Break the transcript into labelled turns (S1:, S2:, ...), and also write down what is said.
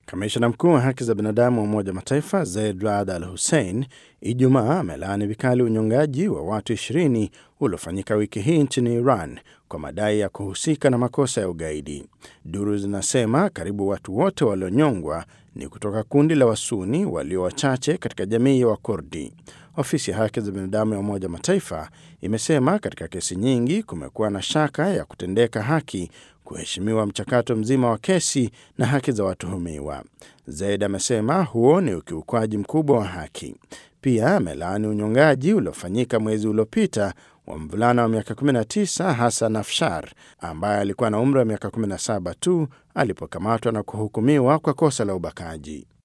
S1: Kamishna mkuu wa haki za binadamu wa Umoja wa Mataifa Zeid Rad Al Hussein Ijumaa amelaani vikali unyongaji wa watu 20 uliofanyika wiki hii nchini Iran kwa madai ya kuhusika na makosa ya ugaidi. Duru zinasema karibu watu wote walionyongwa ni kutoka kundi la Wasuni walio wachache katika jamii ya Wakurdi. Ofisi ya haki za binadamu ya Umoja wa Mataifa imesema katika kesi nyingi kumekuwa na shaka ya kutendeka haki, kuheshimiwa mchakato mzima wa kesi na haki za watuhumiwa. Zaid amesema huo ni ukiukwaji mkubwa wa haki. Pia amelaani unyongaji uliofanyika mwezi uliopita wa mvulana wa miaka 19 Hassan Afshar ambaye alikuwa na umri wa miaka 17 tu alipokamatwa na kuhukumiwa kwa kosa la ubakaji.